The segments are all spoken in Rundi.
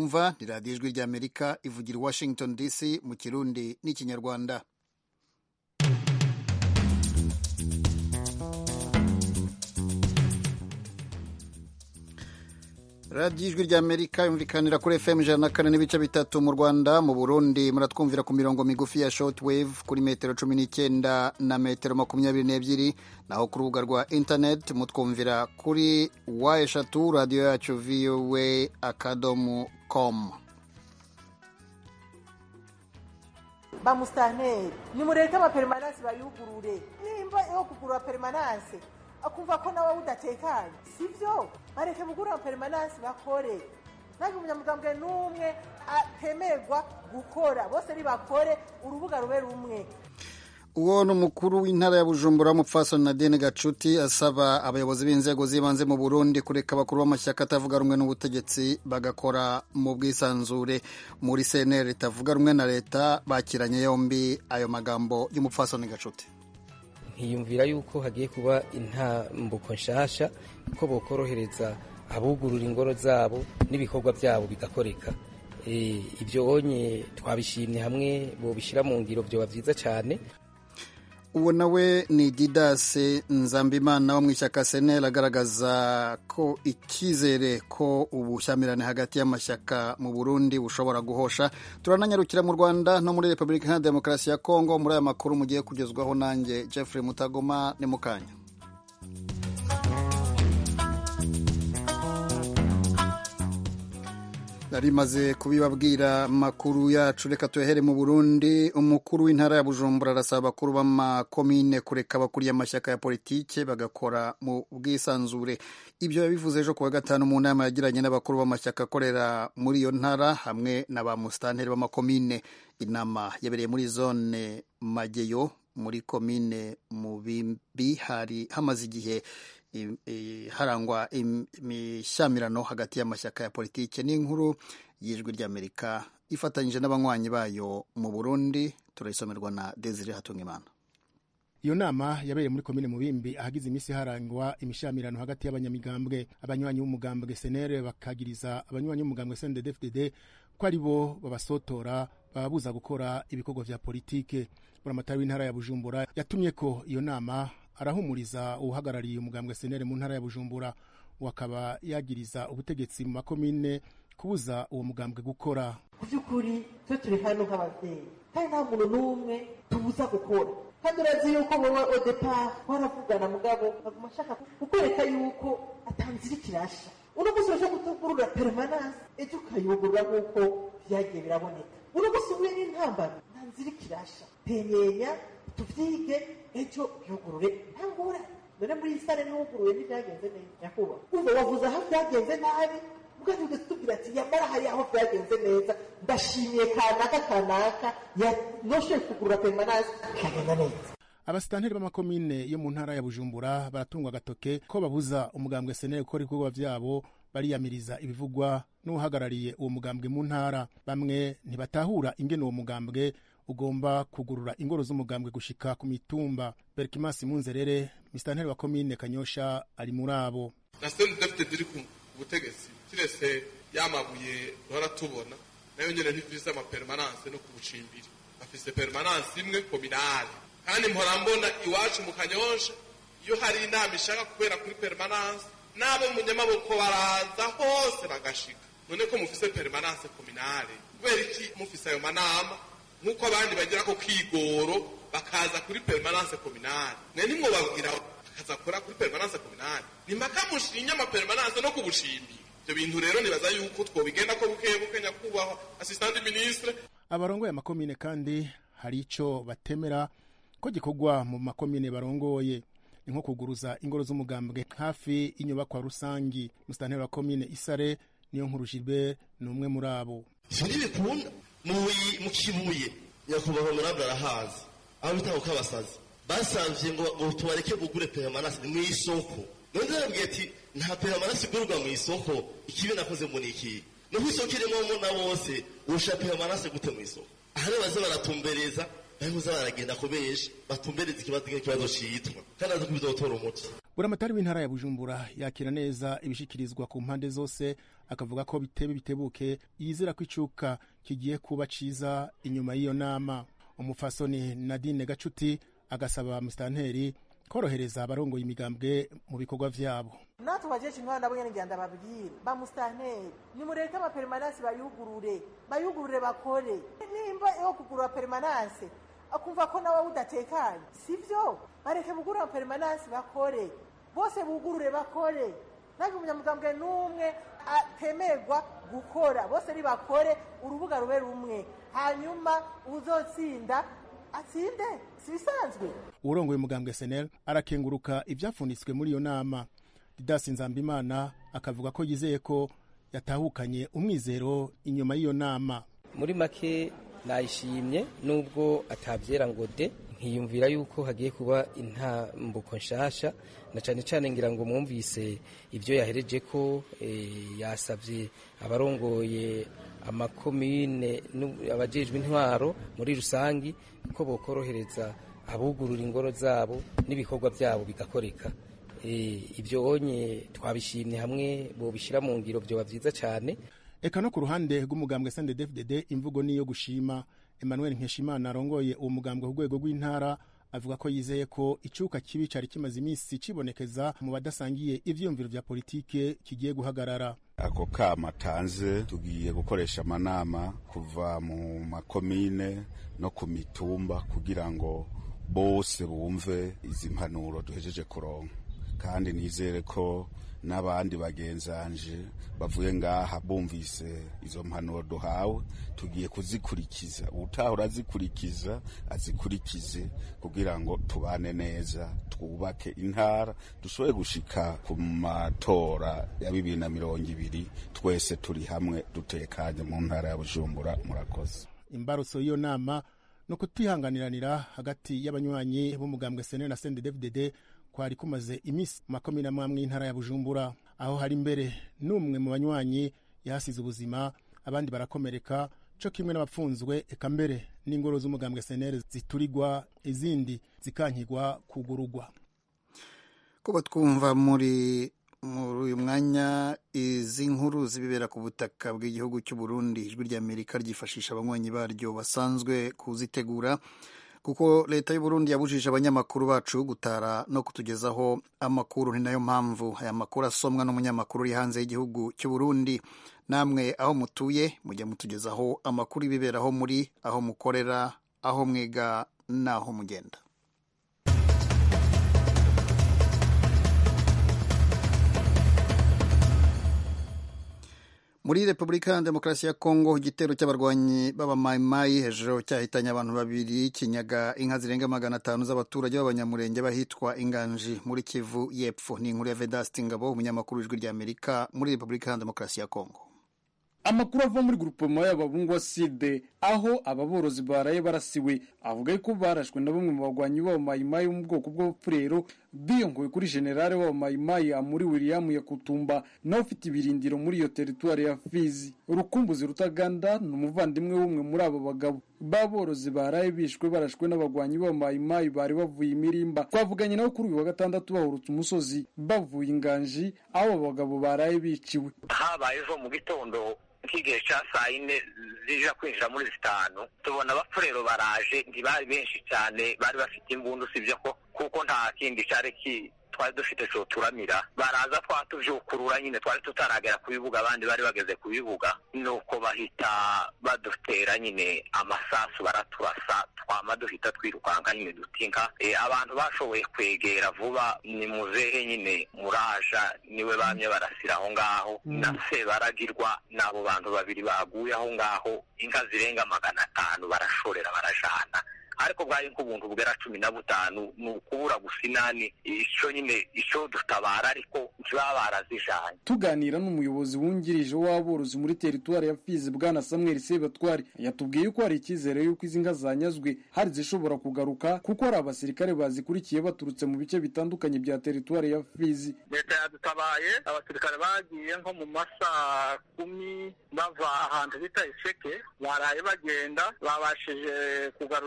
mwumva ni radiyo ijwi ry'amerika ivugira i washington dc mu kirundi n'ikinyarwanda radiyo ijwi ry'amerika yumvikanira kuri fm ijana na kane n'ibice bitatu mu rwanda mu burundi muratwumvira ku mirongo migufi ya shortwave kuri metero cumi n'icyenda na metero makumyabiri n'ebyiri naho ku rubuga rwa internet mutwumvira kuri wa eshatu radiyo yacu voa akadomo com bamusitanteri nimureke amaperimanansi bayugurure nimba yo kugura perimanansi akumva ko nawe udatekanye sibyo bareke bugura amaperimanansi bakore ntabwo umunyamugambwe n'umwe atemerwa gukora bose nibakore urubuga rube rumwe uwo ni umukuru w'intara ya bujumbura w'umupfasoni nadine gacuti asaba abayobozi b'inzego z'ibanze mu burundi kureka abakuru b'amashyaka atavuga rumwe n'ubutegetsi bagakora mu bwisanzure muri cnr ritavuga rumwe na leta bakiranye yombi ayo magambo y'umupfasoni gacuti nkiyumvira yuko hagiye kuba intambuko nshasha ko bokorohereza abugurura ingoro zabo n'ibikorwa byabo bigakoreka ibyo onye twabishimye hamwe bobishyira mu ngiro byoba byiza cyane uwo nawe ni didase nzambimana wo mu ishyaka seneri agaragaza ko icyizere ko ubushyamirane hagati y'amashyaka mu burundi bushobora guhosha turananyarukira mu rwanda no muri repubulika iharanira demokarasi ya kongo muri aya makuru mugiye kugezwaho nanjye jeffrey mutagoma ni mukanya nari maze kubibabwira amakuru yacu reka tuyahere mu burundi umukuru w'intara ya bujumbura arasaba abakuru b'amakomine kureka abakuriye amashyaka ya politike bagakora mu bwisanzure ibyo yabivuze ejo kuwa gatanu mu nama yagiranye n'abakuru b'amashyaka akorera muri iyo ntara hamwe na ba musitanteri b'amakomine inama yabereye muri zone mageyo muri komine mubimbi hari hamaze igihe harangwa imishyamirano hagati y'amashyaka ya politiki n'inkuru y'ijwi ry'amerika ifatanyije n'abanywanyi bayo mu burundi turayisomerwa na desire hatungimana iyo nama yabereye muri komine mubimbi ahagize iminsi harangwa imishyamirano hagati y'abanyamigambwe abanywanyi b'umugambwe senere bakagiriza abanywanyi b'umugambwe sndfdd ko ari bo babasotora bababuza gukora ibikorwa vya politike buramatari w'intara ya bujumbura yatumye ko iyo nama arahumuriza uhagarariye umugambwe senere mu ntara ya bujumbura akaba yagiriza ubutegetsi mu makomine kubuza uwo mugambwe gukora ku by'ukuri twe turi hano nk'ababyeyi kandi nta muntu n'umwe tubuza gukora kandi urazi yuko wowe odepari waravugana mugabo aguma ashaka kukwereka yuko atanzira ikirasha uno munsi urashaka kutugurura perimanansi ejo ukayugurura nk'uko byagiye biraboneka uno munsi umwe n'intambara ntanzira ikirasha penyenya tuvyige ejo yugurure ntangura none muri iyi sare niwuguruye ntibyagenze neza nyakubahwa uva wavuze aho byagenze nabi mugani ugeze tubwira ati yamara hari aho byagenze neza ndashimiye kanaka kanaka yanoshoye kugurura perimanansi bikagenda neza abasitanteri b'amakomine yo mu ntara ya bujumbura baratungwa agatoke ko babuza umugambwe senere gukora ibikorwa vyabo bariyamiriza ibivugwa n'uhagarariye uwo mugambwe mu ntara bamwe ntibatahura ingene uwo mugambwe ugomba kugurura ingoro z'umugambwe gushika ku mitumba berkimasi munzerere misitanteri wa komine kanyosha ari muri abo na sendefite ziri ku butegetsi kirese yamabuye duhora tubona nayo nyene ntifise amaperimananse no ku bucimbiri afise perimananse imwe kominale kandi mpora mbona iwacu mu kanyosha iyo hari inama ishaka kubera kuri perimananse n'abo munyamaboko baraza hose bagashika none ko mufise perimananse kominale kubera iki mufise ayo manama nk'uko abandi bagira ko kigoro bakaza kuri perimananse kominale mwe nimwo babwira bakaza kora kuri perimananse kominale ni mpaka mushinye amaperimananse no kubushimbi ibyo bintu rero nibaza yuko twobigenda ko buke buke nyakubahwa asistante ministre abarongoye amakomine kandi hari ico batemera ko gikorwa mu makomine barongoye ni nko kuguruza ingoro z'umugambwe hafi y'inyubakwa rusangi musitanteri wa komine isare niyo nkuru gilbert ni umwe muri abo ivyo ntibikunda mu kibuye nyakubahwa murabura arahazi aho bita kukabasazi basavye ngo ngo tubareke bugure peremanasi ni mw'isoko none ndababwiye ati nta peremanasi igurwa mw'isoko ikibi nakoze ngo ni iki naho isoko irimo na bose urusha peremanasi gute mw'isoko aha rero baze baratumbereza bahuza baragenda ko benshi batumbereza ikibazo nk'ikibazo citwa kandi azi ko bizotora umuti buramatari w'intara ya bujumbura yakira neza ibishikirizwa ku mpande zose akavuga ko bitebe bitebuke yizera ko icuka kigiye kuba ciza inyuma y'iyo nama umufasoni nadine gacuti agasaba musitanteri korohereza abarongoye imigambwe mu bikorwa vyabo natwe bajeje intwara nabo nyene ngira ndababwira ba musitanteri nimureke amaperimanansi bayugurure bayugurure bakore nimba yo kugurura perimanansi akumva ko nawe udatekanye sivyo bareke bugurure amaperimanansi bakore bose bugurure bakore ntabwo umunyamugambwe n'umwe atemerwa gukora bose nibakore urubuga rube rumwe hanyuma uzotsinda atsinde si bisanzwe uwurongoye umugambwe senel arakenguruka ivyapfunitswe muri iyo nama didasi nzambimana akavuga ko yizeye ko yatahukanye umwizero inyuma y'iyo nama muri make nayishimye nubwo atabyera ngo de nkiyumvira yuko hagiye kuba intambuko nshasha na cyane cyane ngira ngo mwumvise ibyo yahereje ko yasabye abarongoye amakomine abajejwe intwaro muri rusangi ko bokorohereza abugurura ingoro zabo n'ibikorwa byabo bigakoreka ibyo onye twabishimye hamwe bobishyira mu ngiro byoba byiza cyane eka no ku ruhande rw'umugambwe sndfdd imvugo niyo gushima emmanuel nkeshimana arongoye uwo mugambwe ku rwego rw'intara avuga ko yizeye ko icuka kibi cari kimaze iminsi cibonekeza mu badasangiye ivyiyumviro vya politike kigiye guhagarara ako kama tanze tugiye gukoresha amanama kuva mu makomine no ku mitumba kugira ngo bose bumve izi mpanuro duhejeje kuronka kandi nizere ko n'abandi bagenzanje bavuye ngaha bumvise izo mpanuro duhawe tugiye kuzikurikiza utahora azikurikiza azikurikize kugira ngo tubane neza twubake intara dushobore gushika ku matora ya bibiri na mirongo ibiri twese turi hamwe dutekanye mu ntara ya bujumbura murakoze imbarutso y'iyo nama ni ukutihanganiranira hagati y'abanywanyi b'umugambwe sene na sendedefdede kwari kumaze iminsi makumyabiri n'amwe y'intara ya bujumbura aho hari imbere n'umwe mu banywanyi yahasize ubuzima abandi barakomereka co kimwe n'abapfunzwe eka mbere n'ingoro z'umugambwe senere ziturigwa izindi zikankigwa kugurugwa kuba twumva muri muri uyu mwanya izi nkuru zibibera ku butaka bw'igihugu cy'u Burundi ijwi ry'Amerika ryifashisha abanywanyi baryo basanzwe kuzitegura kuko leta y'u Burundi yabujije abanyamakuru bacu gutara no kutugezaho amakuru ni nayo mpamvu aya makuru asomwa n'umunyamakuru uri hanze y'igihugu cy'u Burundi namwe aho mutuye mujya mutugezaho amakuru y'ibiberaho muri aho mukorera aho mwiga n'aho mugenda muri repubulika ya demokarasi ya kongo igitero cy'abarwanyi b'abamayimayi hejuru cyahitanye abantu babiri kinyaga inka zirenga magana atanu z'abaturage b'abanyamurenge bahitwa inganji muri kivu y'epfo ni inkuru ya vedasti ngabo umunyamakuru w'ijwi ry'amerika muri repubulika ya demokarasi ya kongo amakuru ava muri grupema y'ababungwa side aho aba borozi baraye barasiwe avuga ko barashwe na bamwe mu bagwanyi b'abamayimayi bo mu bwoko bw'abapfurero biyongoye kuri generale w'abamayimayi amuri william yakutumba nawe ufite ibirindiro muri iyo teritwari ya fizi urukumbuzi rutaganda ni umuvandimwe w'umwe muri abo bagabo ba borozi baraye bishwe barashwe n'abagwanyi b'abamayimayi bari bavuye imirimba twavuganye nabo kuri uyu wa gatandatu bahurutse umusozi bavuye inganji aho abo bagabo baraye biciwe habayeho mu gitondo nk'igihe cya saa yine zija kwinjira muri zitanu tubona abapfurero baraje ntibari benshi cyane bari bafite imbunda usibye ko kuko nta kindi cyari ki twari dufite cyo turamira baraza twatuvyukurura nyine twari tutaragera ku bibuga abandi bari bageze ku bibuga nuko bahita badutera nyine amasasu baraturasa twama duhita twirukanka nyine dutinka e, abantu bashoboye kwegera vuba ni muzehe nyine muraja niwe bamye barasira aho ngaho mm. na se baragirwa n'abo bantu babiri baguye aho ngaho inka zirenga magana atanu barashorera barajana ariko bwari nk'ubuntu bwera cumi na butanu ni ukubura gusa inani icyo nyine icyo dutabara ariko ntibaba barazijanye tuganira n'umuyobozi wungirije w'aborozi muri teritwari ya fizi bwana samuel sebatwari yatubwiye ko hari icyizere y'uko izi nka zanyazwe hari zishobora kugaruka kuko hari abasirikare bazikurikiye baturutse mu bice bitandukanye bya teritwari ya fizi leta yadutabaye abasirikare bagiye nko mu masaa kumi bava ahantu bita iseke baraye bagenda babashije kugarura inka mirongo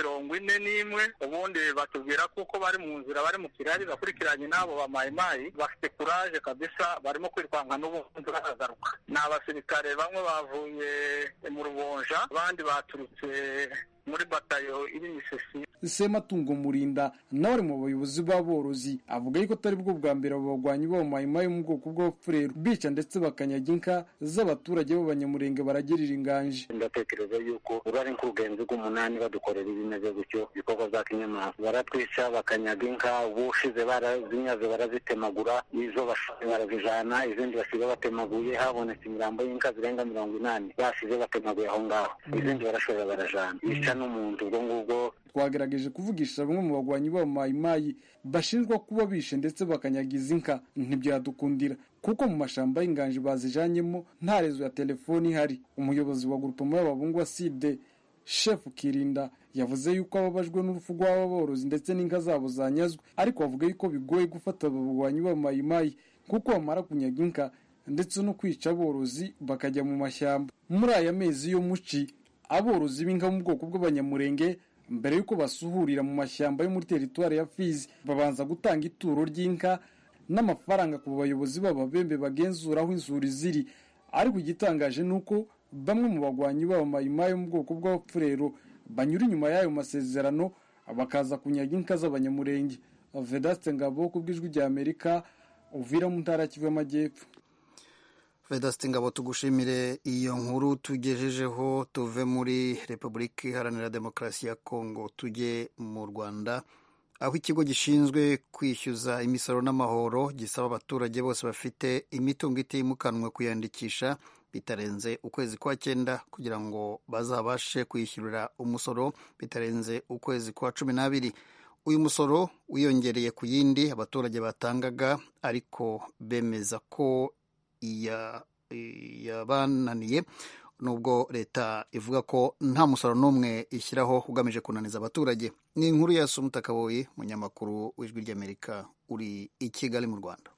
mirongo ine n'imwe ubundi batubwira kuko bari mu nzira bari mu kirari bakurikiranye n'abo ba mayimayi bafite kuraje kabisa barimo kwirukanka n'ubundi baragaruka ni abasirikare bamwe bavuye mu rubonja abandi baturutse muri batayo iri misisi sematungo murinda nawe ari mu bayobozi b'aborozi avuga yuko atari bwo bwa mbere abo bagwanyi b'abamayimayi mu bwoko bw'abapfureru bica ndetse bakanyaga inka z'abaturage b'abanyamurenge baragirira inganje ndatekereza yuko urari nk'urugenzi rw'umunani badukorera ibimeze gutyo ibikorwa bya kinyamaswa baratwica bakanyaga inka ubushize barazinyaze barazitemagura izo bashoboye barazijana izindi basiga batemaguye habonetse imirambo y'inka zirenga mirongo inani basize batemaguye aho ngaho izindi barashobora barajana bica n'umuntu ubwo ngubwo twagerageje kuvugisha bamwe mu bagwanyi b'abamayimayi bashinjwa kuba bishe ndetse bakanyaga izi nka ntibyadukundira kuko mu mashamba y'inganji bazijanyemo nta rezo ya telefoni ihari umuyobozi wa grupema y'ababungu side shefu kirinda yavuze yuko ababajwe n'urupfu rw'aba borozi ndetse n'inka zabo zanyazwe ariko bavuga yuko bigoye gufata aba bagwanyi b'abamayimayi kuko bamara kunyaga inka ndetse no kwica aborozi bakajya mu mashyamba muri aya mezi yo muci aborozi b'inka mu bwoko bw'abanyamurenge mbere y'uko basuhurira mu mashyamba yo muri teritwari ya fizi babanza gutanga ituro ry'inka n'amafaranga ku bayobozi b'ababembe bagenzura aho inzuri ziri ariko igitangaje ni uko bamwe mu bagwanyi b'abamayimayi mu bwoko bw'abapfurero banyura inyuma y'ayo masezerano bakaza kunyaga inka z'abanyamurenge vedaste ngabo ku bw'ijwi rya amerika uvira mu ntara kivu y'amajyepfo vedaste ngabo tugushimire iyo nkuru tugejejeho tuve muri repubulika iharanira demokarasi ya kongo tujye mu rwanda aho ikigo gishinzwe kwishyuza imisoro n'amahoro gisaba abaturage bose bafite imitungo itimukanwa kuyandikisha bitarenze ukwezi kwa cyenda kugira ngo bazabashe kwishyurira umusoro bitarenze ukwezi kwa cumi n'abiri uyu musoro wiyongereye ku yindi abaturage batangaga ariko bemeza ko yabananiye nubwo leta ivuga ko nta musoro n'umwe ishyiraho ugamije kunaniza abaturage ni inkuru ya sumutakaboyi munyamakuru w'ijwi ry'amerika uri i kigali mu rwanda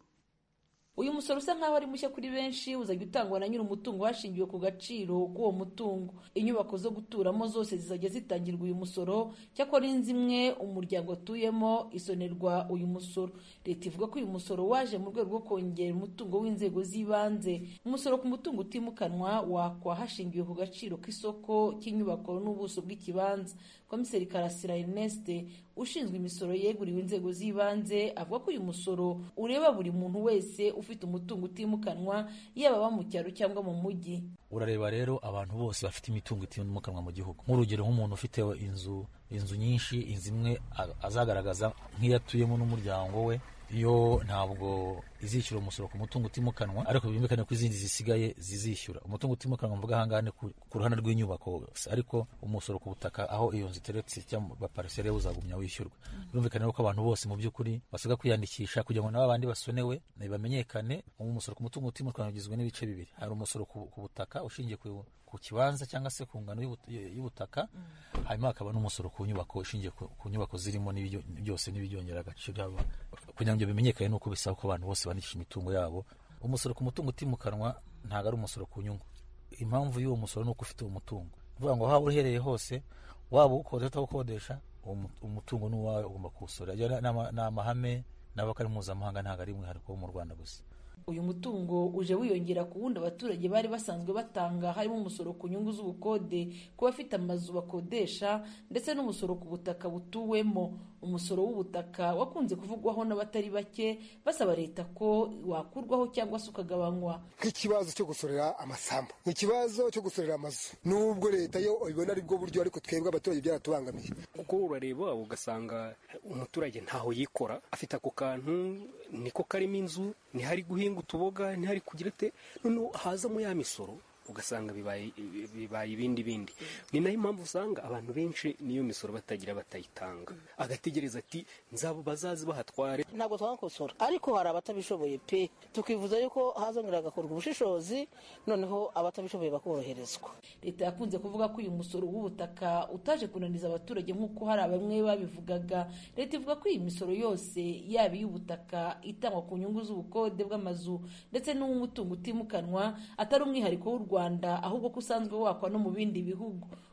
uyu musoro usa nkaho ari mushya kuri benshi uzajya utangwa na nyiri umutungo hashingiwe ku gaciro k'uwo mutungo inyubako zo guturamo zose zizajya zitangirwa uyu musoro cyakora inzu imwe umuryango atuyemo isonerwa uyu musoro leta ivuga ko uyu musoro waje mu rwego rwo kongera umutungo w'inzego z'ibanze umusoro ku mutungo utimukanwa wakwa hashingiwe ku gaciro k'isoko cy'inyubako n'ubuso bw'ikibanza komiseri karasira ernest ushinzwe imisoro yeguriwe inzego z'ibanze avuga ko uyu musoro ureba buri muntu wese ufite umutungo utimukanwa yaba aba mu cyaro cyangwa mu mujyi urareba rero abantu bose bafite imitungo itimukanwa mu gihugu nk'urugero nk'umuntu ufite inzu inzu nyinshi inzu imwe azagaragaza nk'iyo atuyemo n'umuryango we yo ntabwo izishyura umusoro ku mutungo utimukanwa ariko byumvikane ko izindi zisigaye zizishyura umutungo utimukanwa mvuga ahangaha ni ku ruhande rw'inyubako ariko umusoro ku butaka aho iyo nzu iteretse cyangwa parisere uzagumya wishyurwa birumvikane ko abantu bose mu by'ukuri basabwa kwiyandikisha kugira ngo nabo abandi basonewe bamenyekane umusoro ku mutungo utimukanwa ugizwe n'ibice bibiri hari umusoro ku butaka ushingiye ku ku kibanza cyangwa se ku ngano y'ubutaka hanyuma hakaba n'umusoro ku nyubako ushingiye ku nyubako zirimo byose n'ibyongera agaciro kugira ngo bimenyekane nuko bisaba ko abantu bose bandikisha imitungo yabo umusoro ku mutungo utimukanwa ntabwo ari umusoro ku nyungu impamvu y'uwo musoro ni uko ufite umutungo uvuga ngo waba uherereye hose waba uwukodesha utawukodesha umutungo ni uwawe ugomba kuwusora ni amahame n'abo ari mpuzamahanga ntabwo ari umwihariko wo mu rwanda gusa uyu mutungo uje wiyongera ku wundi abaturage bari basanzwe batanga harimo umusoro ku nyungu z'ubukode ku bafite amazu bakodesha ndetse n'umusoro ku butaka butuwemo umusoro w'ubutaka wakunze kuvugwaho n'abatari bake basaba leta ko wakurwaho cyangwa se ukagabanywa nk'ikibazo cyo gusorera amasambu ikibazo cyo gusorera amazu nubwo leta yo ibona ari bwo buryo ariko twebwe abaturage byaratubangamiye kuko urareba ugasanga umuturage ntaho yikora afite ako kantu niko karimo inzu ntihari guhinga utuboga ntihari kugira ate noneho hazamo ya misoro ugasanga bibaye ibindi bindi ni nayo impamvu usanga abantu benshi niyo misoro batagira batayitanga agategereza ati nzabo bazazi bahatware ntabwo twakosora ariko hari abatabishoboye pe tukivuza yuko hazongera hagakorwa ubushishozi noneho abatabishoboye bakoroherezwa leta yakunze kuvuga ko uyu musoro w'ubutaka utaje kunaniza abaturage nk'uko hari bamwe babivugaga leta ivuga ko iyi misoro yose yaba iy'ubutaka itangwa ku nyungu z'ubukode bw'amazu ndetse n'uw'umutungo utimukanwa atari umwihariko w'u rwanda ahubwo ko usanzwe wakwa no mu bindi bihugu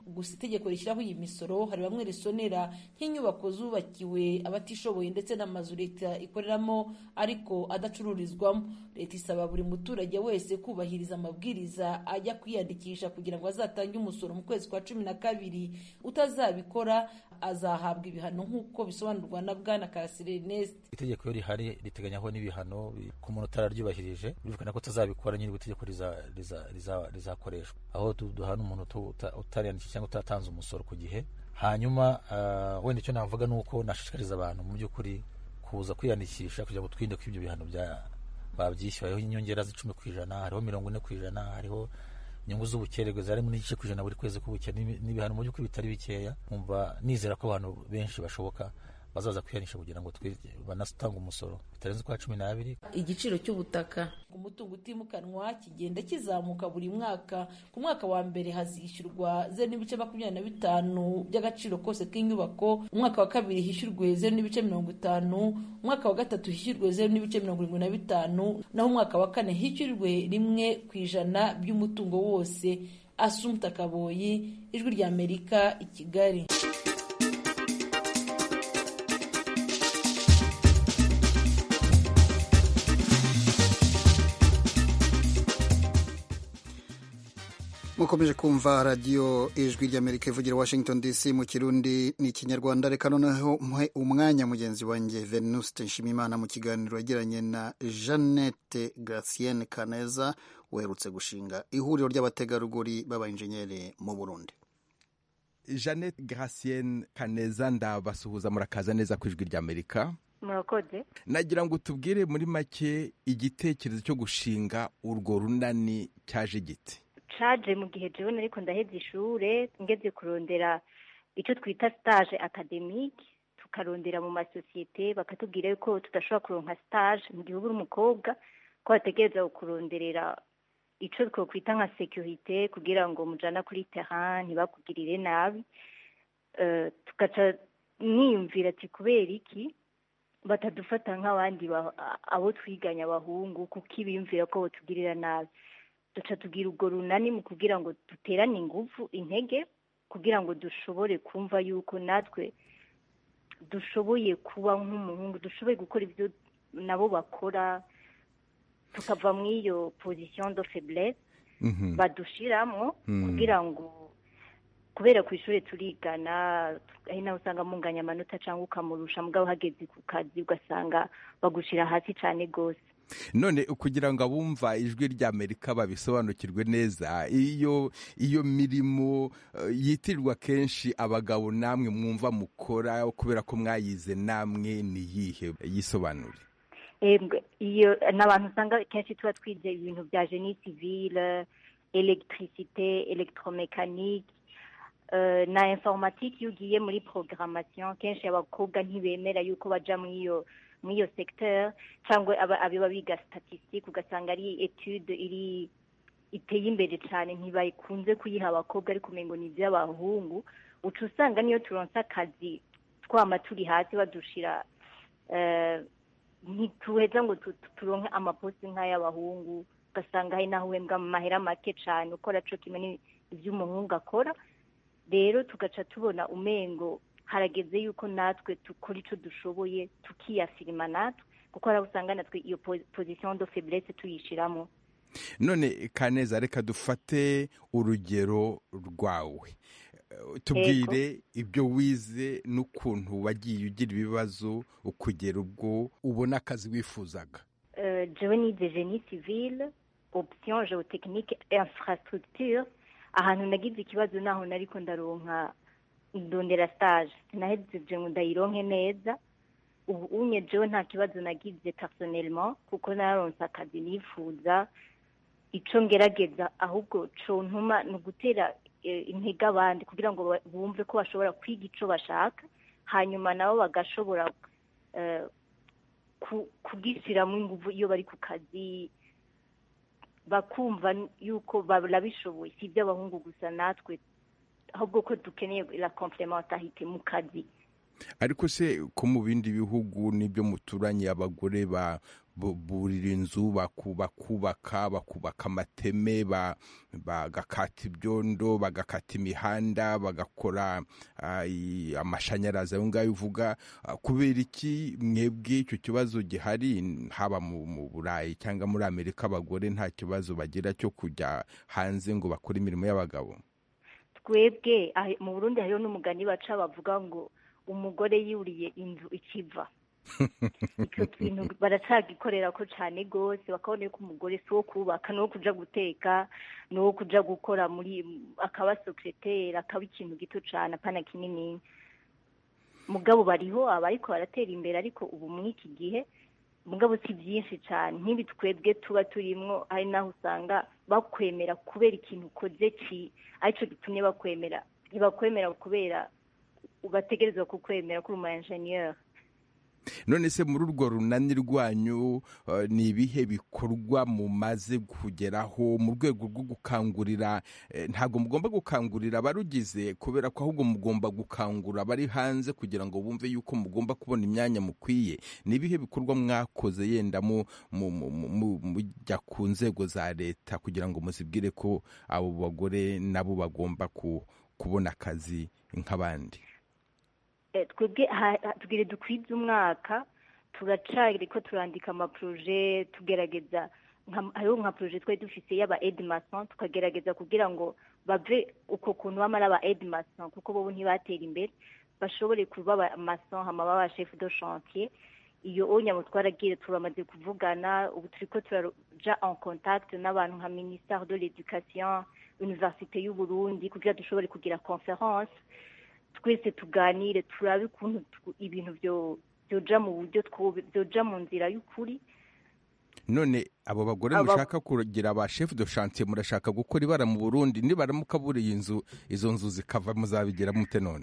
gusa itegeko rishyiraho iyi misoro hari bamwe risonera nk'inyubako zubakiwe abatishoboye ndetse n'amazu leta ikoreramo ariko adacururizwamo leta isaba buri muturage wese kubahiriza amabwiriza ajya kwiyandikisha kugira ngo azatange umusoro mu kwezi kwa cumi na kabiri utazabikora azahabwa ibihano nk'uko bisobanurwa na bwana karasire ernest itegeko iyo rihari riteganyaho n'ibihano ku muntu utararyubahirije birumvikana ko utazabikora nyine itegeko rizakoreshwa aho duhana umuntu utariyandikisha cyangwa utatanze umusoro ku gihe hanyuma wenda icyo navuga ni uko nashishikariza abantu mu by'ukuri kuza kwiyandikisha kugira ngo twirinde ko ibyo bihano babyishyura hariho inyongera z'icumi ku ijana hariho mirongo ine ku ijana hariho inyungu z'ubukererwe zarimo n'igice ku ijana buri kwezi k'ubukene n'ibihano mu by'ukuri bitari bikeya nkumva nizera ko abantu benshi bashoboka bazaza kwihanisha kugira ngo banatanga umusoro bitarenze ukwa cumi n'abiri igiciro cy'ubutaka ku mutungo utimukanwa kigenda kizamuka buri mwaka ku mwaka wa mbere hazishyurwa zeru n'ibice makumyabiri na bitanu by'agaciro kose k'inyubako umwaka wa kabiri hishyurwe zeru n'ibice mirongo itanu umwaka wa gatatu hishyurwe zeru n'ibice mirongo irindwi na bitanu naho umwaka wa kane hishyurwe rimwe ku ijana by'umutungo wose asumta kaboyi ijwi ry'amerika i kigali mukomeje kumva radiyo ijwi ry'amerika ivugira washington dc mu kirundi ni ikinyarwanda reka noneho muhe umwanya mugenzi wanjye venuste nshimimana mu kiganiro yagiranye na jeannette gracienne kaneza uherutse gushinga ihuriro ry'abategarugori b'abainjenyeri mu burundi jeannette gracienne kaneza ndabasuhuza murakaza neza ku ijwi ry'amerika murakoze nagira ngo tubwire muri make igitekerezo cyo gushinga urwo runani cyaje giti caje mu gihe jewe nariko ndaheza ishure ngeze kurondera icyo twita stage academique tukarondera mu masosiyete bakatubwira yuko tudashobora kuronka stage mu gihe uba uri umukobwa ko bategereza kuronderera icyo twokwita nka securite kugira ngo mujana kuri terrain ntibakugirire nabi tugaca niyumvira ati kubera iki batadufata nk'abandi abo twiganya abahungu kuko ibiyumvira ko batugirira nabi duca tugira urwo runani mu kugira ngo duterane ingufu intege kugira ngo dushobore kumva yuko natwe dushoboye kuba nk'umuhungu dushoboye gukora ibyo nabo bakora tukava muri iyo position de faiblesse badushiramo kugira ngo kubera ku ishuri turigana ari nawe usanga munganya amanota cyangwa ukamurusha mugabo uhageze ku kazi ugasanga bagushira hasi cyane rwose none kugira ngo abumva ijwi ry'amerika babisobanukirwe neza iyo iyo mirimo yitirirwa kenshi abagabo namwe mwumva mukora kubera ko mwayize namwe ni iyihe yisobanure iyo ni abantu usanga kenshi tuba twize ibintu bya jeni sivile elegitirisite elegitoromekanike na informatike iyo ugiye muri programmation kenshi abakobwa ntibemera yuko bajya muri iyo muri iyo secteur cyangwa abiba biga statistique ugasanga ari etude iri iteye imbere cyane ntibakunze kuyiha abakobwa ariko umengo ni iby'abahungu uca usanga niyo turonse akazi twama turi hasi badushira ntituheza ngo turonke amaposti nk'ay'abahungu ugasanga hari naho uhembwa amahera make cyane ukora cyo kimwe iby'umuhungu akora rero tugaca tubona umengo harageze yuko natwe dukora icyo dushoboye tukiyafirima natwe kuko hari usanga natwe iyo position de faiblesse tuyishiramo none kaneza reka dufate urugero rwawe tubwire ibyo wize n'ukuntu wagiye ugira ibibazo ukugera ubwo ubona akazi wifuzaga jewe nize genie civile option geotechnique infrastructure ahantu nagize ikibazo naho nariko ndaronka ndondera stage sinahejeje ngo ndayironke neza ubu unye jewe nta kibazo nagize personnellement kuko naronse akazi nifuza ico ngerageza ahubwo co ntuma ni ugutera intege abandi kugira ngo bumve ko bashobora kwiga ico bashaka hanyuma nabo bagashobora kugishyiramo ingufu iyo bari ku kazi bakumva yuko barabishoboye si iby'abahungu gusa natwe ahubwo ko dukeneye la complementarité mu kazi ariko se ko mu bindi bihugu n'ibyo muturanye abagore burira inzu bakubaka bakubaka amateme bagakata ibyondo bagakata imihanda bagakora amashanyarazi ayo ngayo uvuga kubera iki mwebwe icyo kibazo gihari haba mu burayi cyangwa muri amerika abagore nta kibazo bagira cyo kujya hanze ngo bakore imirimo y'abagabo twebwe mu burundi hariho n'umugani baca bavuga ngo umugore yuriye inzu ikiva icyo kintu baracagikorera ko cyane rwose bakabona ko umugore si uwo kubaka ni uwo kujya guteka ni uwo kujya gukora muri akaba sokereteri akaba ikintu gito cyane apana kinini mugabo bariho aba ariko baratera imbere ariko ubu muri iki gihe mugabo si byinshi cyane nk'ibi twebwe tuba turimo hari n'aho usanga bakwemera kubera ikintu ukoze ki aricyo gitumye bakwemera ntibakwemera kubera bategerezwa kukwemera kuri umu enjeniyeri none se muri urwo runani rwanyu ni ibihe bikorwa mumaze kugeraho mu rwego rwo gukangurira ntabwo mugomba gukangurira abarugize kubera ko ahubwo mugomba gukangura abari hanze kugira ngo bumve yuko mugomba kubona imyanya mukwiye ni ibihe bikorwa mwakoze yenda mujya ku nzego za leta kugira ngo muzibwire ko abo bagore nabo bagomba kubona akazi nk'abandi twebwe tubwire dukwize umwaka turacari ko turandika amaporoje tugerageza hariho nka poroje twari dufite y'aba edimason tukagerageza kugira ngo bave uko kuntu bamara aba edimason kuko bo ntibatera imbere bashobore kuba amason hama baba chef de chantier iyo onyamo twaragiye turamaze kuvugana ubu turi ko turaja en contact n'abantu nka ministère de l'éducation université y'u Burundi kugira dushobore kugira conference twese tuganire turabe ukuntu ibintu byoja mu buryo byoja mu nzira y'ukuri none abo bagore mushaka kugira ba chef de chantier murashaka gukora ibara mu Burundi nibaramuka buriye inzu izo nzu zikava muzabigira mute none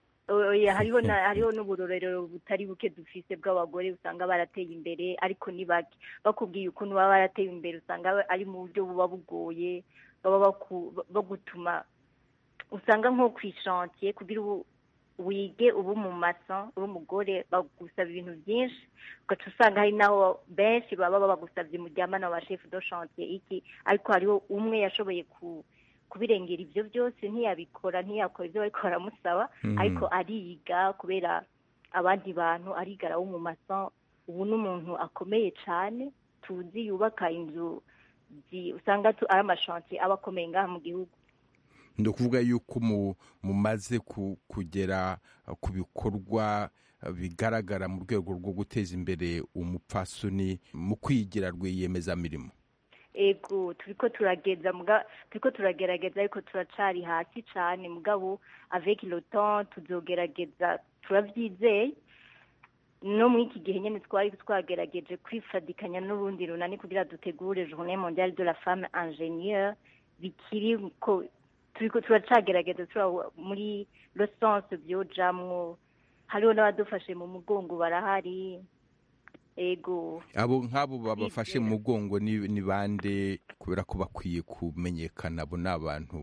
hariho hariho n'uburorero butari buke dufise bw'abagore usanga barateye imbere ariko ni bake bakubwiye ukuntu baba barateye imbere usanga ari mu buryo buba bugoye baba bagutuma usanga nko ku ishantiye kugira ubu wige ubu mu maso uri umugore bagusaba ibintu byinshi ugaca usanga hari n'aho benshi baba bagusabye muryamana wa chef de chantier iki ariko hariho umwe yashoboye ku kubirengera ibyo byose ntiyabikora ntiyakora ibyo bariko baramusaba ariko ariga kubera abandi bantu arigara wo mu maso ubu n'umuntu akomeye cyane tuzi yubaka inzu usanga ari amashantiye aba akomeye ngaha mu gihugu ni ukuvuga yuko mumaze kugera ku bikorwa bigaragara mu rwego rwo guteza imbere umupfasoni mu kwigira rwiyemezamirimo ego turiko turageza turiko turagerageza ariko turacari hasi cyane mugabo avec le temps tuzogerageza turavyizeye no muri iki gihe nyene twari twagerageje kwifadikanya n'urundi runani kugira dutegure journée mondiale de la femme ingénieure bikiri ko turiko turacagerageza tura muri le sens byojamwo hariho n'abadufashe mu mugongo barahari ego abo nk'abo babafashe mu mugongo ni bande kubera ko bakwiye kumenyekana abo ni abantu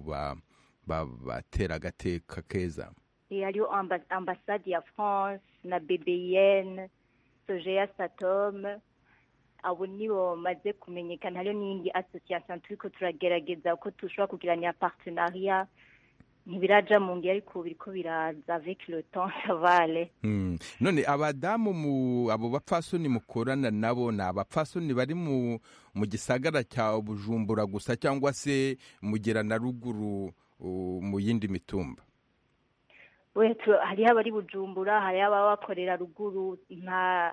batera agateka keza hariho ambasade ya france na bbn sojeya satom abo nibo bamaze kumenyekana hariho n'iyindi association turiko turagerageza ko dushobora kugiranira partenariat ntibiraja mu ngi ariko biriko biraza avec le temps savale mm. none abadamu mu abo bapfasoni mukorana nabo ni abapfasoni bari mu mu gisagara cya bujumbura gusa cyangwa se mugera na ruguru uh, mu yindi mitumba hariho abari bujumbura hariho ababa bakorera ruguru nta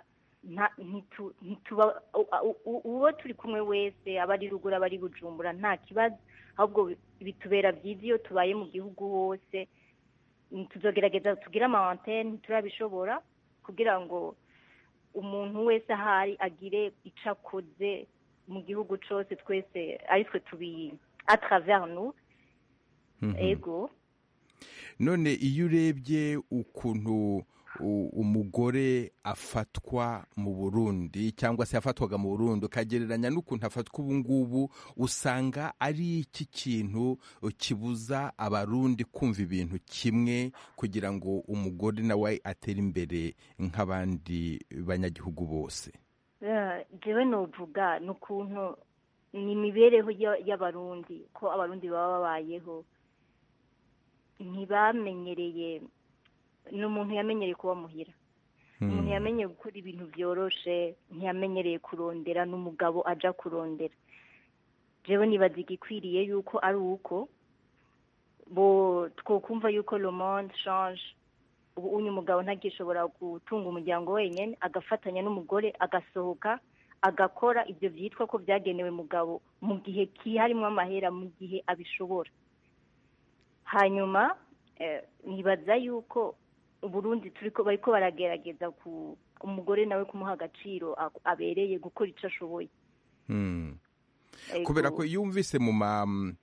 uwo turi kumwe wese aba ari ruguru aba ari bujumbura nta kibazo ahubwo bitubera byiza iyo tubaye mu gihugu hose tuzogerageza tugire ama antene ntiturabishobora kugira ngo umuntu wese ahari agire icyo akoze mu gihugu cyose twese ari twe tubi atravers nous ego none iyo urebye ukuntu umugore afatwa mu burundi cyangwa se yafatwaga mu burundi ukagereranya n'ukuntu afatwa ubu ngubu usanga ari iki kintu kibuza abarundi kumva ibintu kimwe kugira ngo umugore nawe atere imbere nk'abandi banyagihugu bose Eh, jewe novuga ni ukuntu ni imibereho ya- y'abarundi ko abarundi baba babayeho ntibamenyereye ni umuntu yamenyereye kuba muhira umuntu yamenyeye gukora ibintu byoroshe ntiyamenyereye kurondera n'umugabo aja kurondera jewe nibaza igikwiriye yuko ari uko bo twokumva yuko le monde change ubu unyu umugabo ntagishobora gutunga umuryango wenyine agafatanya n'umugore agasohoka agakora ibyo byitwa ko byagenewe mugabo mu gihe kiharimo amahera mu gihe abishobora hanyuma eh, nibaza yuko uburundi turiko bariko baragerageza ku umugore nawe kumuha agaciro a- abereye gukora ico ashoboye Hmm. Ego. kubera ko iyo wumvise mu ma- mu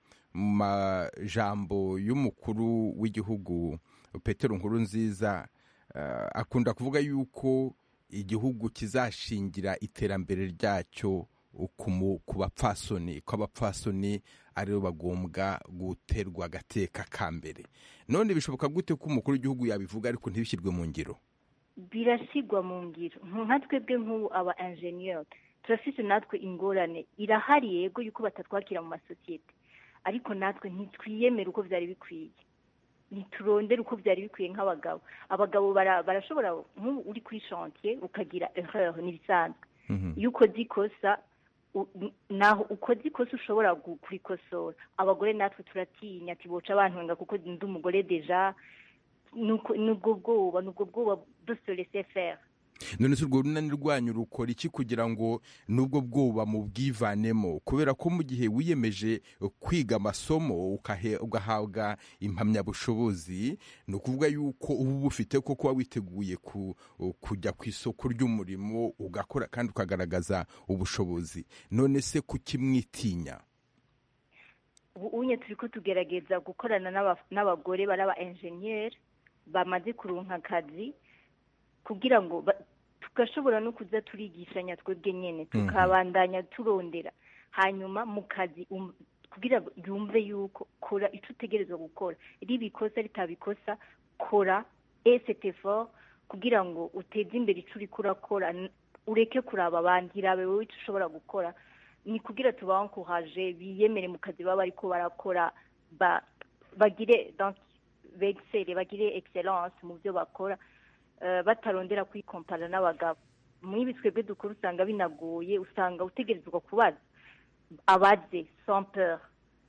majambo y'umukuru w'igihugu petero nkuru nziza akunda kuvuga yuko igihugu kizashingira iterambere ryacyo ku mu- ku bapfasoni ko abapfasoni aribo bagombwa guterwa agateka ka mbere none bishoboka gute ko umukuru w'igihugu yabivuga ariko ntibishyirwe mu ngiro birasigwa mu ngiro nka twebwe nk'ubu aba enjeniyeri turafite natwe ingorane irahari yego yuko batatwakira mu masosiyete ariko natwe ntitwiyemere uko byari bikwiye ntiturondere uko byari bikwiye nk'abagabo abagabo bara- barashobora nk'ubu uri kuri shantiye ukagira erreur n'ibisanzwe iyo ukoze ikosa u- n- naho ukoze ikosa ushobora gu- kurikosora abagore natwe turatinya ati boca bantwenga kuko ndi umugore deja nuko nubwo bwoba nubwo bwoba dose laisser faire none se urwo runani rwanyu rukora iki kugira ngo n'ubwo bwoba mu bwivanemo kubera ko mu gihe wiyemeje kwiga amasomo ukahe- ugahabwa impamyabushobozi ni ukuvuga yuko uba ubufite ko kuba witeguye ku- kujya ku isoko ry'umurimo ugakora kandi ukagaragaza ubushobozi none se kuki mwitinya ubu unye turi ko tugerageza gukorana n'aba- n'abagore bari aba enjeniyeri bamaze kuronka akazi kugira ngo ba- tugashobora no kuza turigishanya twebwe nyene tukabandanya turondera hanyuma mu kazi um- kugira ngo yumve yuko kora icyo utegerezwa gukora riba ikosa ritabikosa kora esete effort kugira ngo uteze imbere icyo uriko urakora n- ureke kuraba abandi irabe wowe icyo ushobora gukora ni kugira tubankuhaje biyemere mu kazi baba bariko barakora ba- bagire donc bexcelle bagire excellence mu byo bakora eh, batarondera kwikompara n'abagabo muri ibi twebwe dukora usanga binagoye usanga utegerezwa kubaza abaze sans peur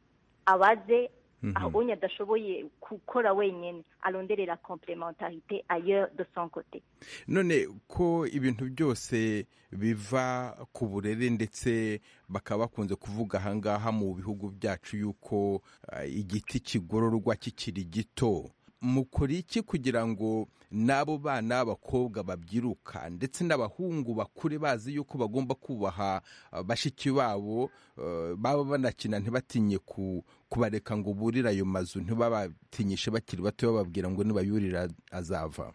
abaze Mhm. aho onye adashoboye gukora wenyine aronderera complementarité ailleurs de son côté none ko ibintu byose biva ku burere ndetse bakaba bakunze kuvuga ahangaha mu bihugu byacu yuko ah, igiti kigororwa kikiri gito mukora iki kugira ngo n'abo bana b'abakobwa babyiruka ndetse n'abahungu bakure bazi yuko bagomba kubaha ah, bashiki babo eh, baba banakina ntibatinye ku kubareka ngo burire ayo mazu ntibabatinyishe bakiri bato bababwira ngo nibayurira azava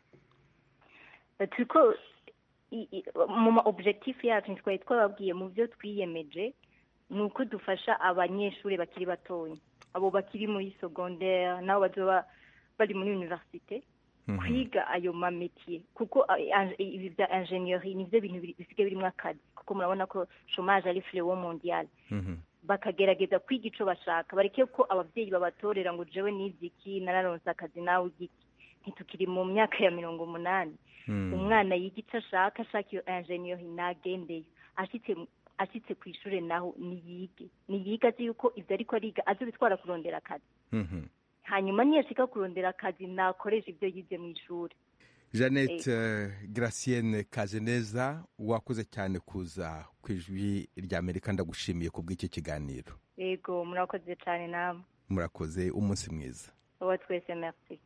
Eh, turiko i- i- mu ma objectif yacu ntitwari twababwiye mu byo twiyemeje ni uko dufasha abanyeshuri bakiri batoya abo bakiri muri secondaire nabo bazoba bari muri universite kwiga ayo mametiye kuko ah, ang- ibi bya ingenieri nivyo bintu biri- bisigaye birimo akazi kuko murabona ko chômage ari fléau mondial bakagerageza kwiga ico bashaka bareke ko abavyeyi babatorera ngo jewe nize iki nararonse akazi nawe igiki ntitukiri mu myaka ya mirongo umunani umwana yiga icyo ashaka ashaka iyo ingenieri nagendeyo ashitse ashitse ku ishuri naho niyige niyige azi yuko ibyo ariko ariga azobitwara kurondera akazi hanyuma niyashika kurondera akazi nakoresha ibyo yize mu ishuri jeannette eh, gracienne kazeneza wakoze cyane kuza ku ijwi ry'amerika ndagushimiye ku bw'iki kiganiro yego murakoze cyane namwe murakoze umunsi mwiza uwa twese merci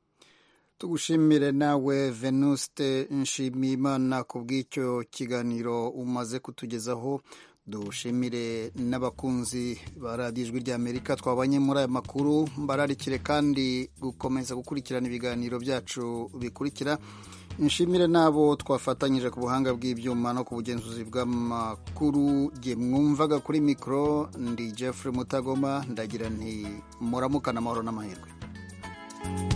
tugushimire nawe venuste nshimiyimana ku bw'icyo kiganiro umaze kutugezaho dushimire n'abakunzi ba radiyo ijwi ry'amerika twabanye muri aya makuru mbararikire kandi gukomeza gukurikirana ibiganiro byacu bikurikira nshimire n'abo twafatanyije ku buhanga bw'ibyuma no ku bugenzuzi bw'amakuru jye mwumvaga kuri mikoro ndi jeffrey mutagoma ndagira nti muramukane amahoro n'amahirwe